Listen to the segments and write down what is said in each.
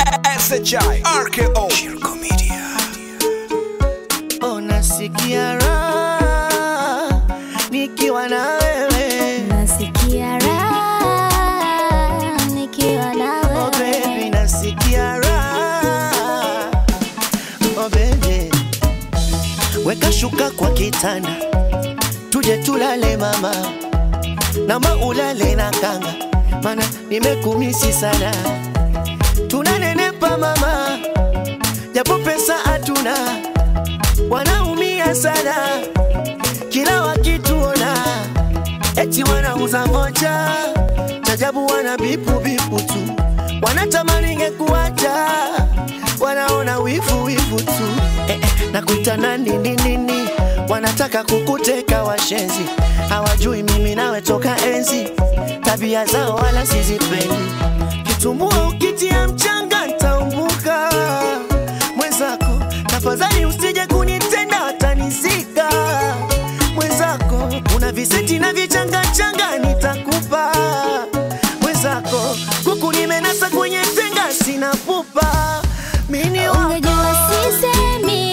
SHI RKO Shirko Media Oh, nasikia raha nikiwa na wewe Nasikia raha nikiwa na oh, wewe. baby, nasikia raha oh, baby. Weka shuka kwa kitanda tuje tulale mama, nama ulale na kanga, mana nimekumisi sana. Tunanenepa mama, japo pesa hatuna, wanaumia sana kila wakituona, eti wanauza moja, chajabu wana bipu bipu tu, wanatamani ngekuacha, wanaona wivu wivu tu eh, eh, nakuita nani nini nini, wanataka kukuteka washenzi, hawajui mimi nawe toka enzi, tabia zao wala sizipendi, kitumbua ukitia mchanga ntaumbuka mwenzako, tafadhali usije kunitenda watanizika mwenzako, una viseti na vichangachanga nitakupa mwenzako, kuku nimenasa kwenye tenga sina pupa mini wako Ungejua sisemi,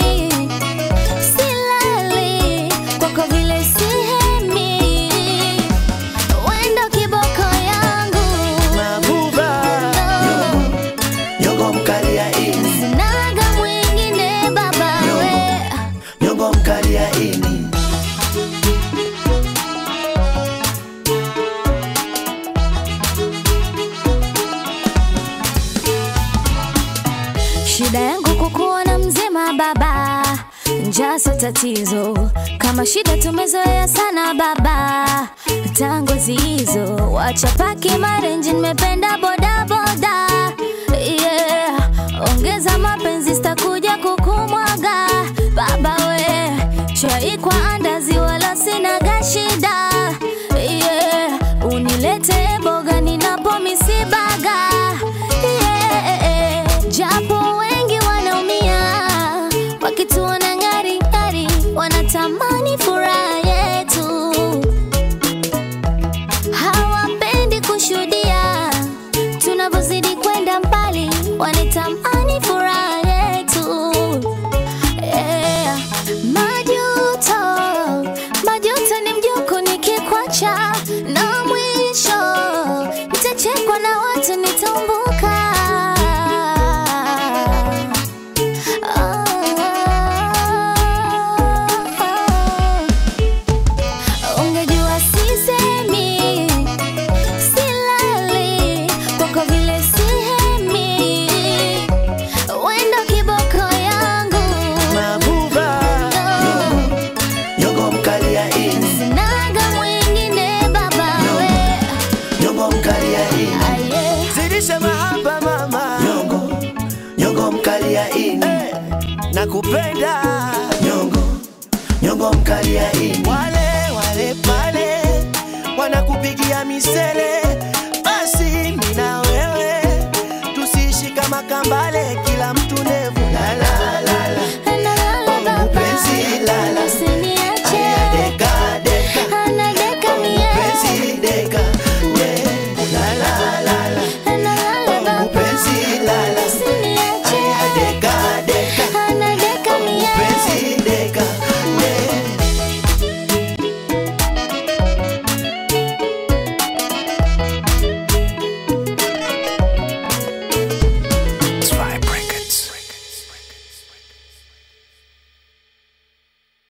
silali, kwako vile sihemi. Wendo kiboko yangu, mabuba no, nyongo mkali ya ini sinaga mwingine baba we. nyongo mkali ya ini Shida yangu kukuona mzima baba, njaa sio tatizo. Kama shida tumezoea sana baba, tango zizo wacha paki marenji, nimependa boda boda yeah. Ongeza mapenzi, sitakuja kukumwaga baba we, chai kwa andazi, wala sinaga shida yeah. Unilete boga ninapo misibaga yeah. Japo wengi wanaumia wakituona ngari ngari, wanatamani furaha yetu, hawapendi kushuhudia tunavyozidi kwenda mbali, wanatamani furaha yetu yeah. Majuto, majuto ni mjuku nikikwacha, na mwisho nitachekwa na watu nitaumbuka. Oh. Ungejua sisemi, silali, kwako vile sihemi, wendo kiboko yangu mabuba nyongo mkali ya ini Sinaga mwingine baba we nyongo mkali ya ini aye zidisha mahaba mama nyongo nyongo mkali ya ini hey, nakupenda nyongo nyongo mkali ya ini wale wale pale wanakupigia misele basi mina wewe tusiishi kama kambale kila mtu nevu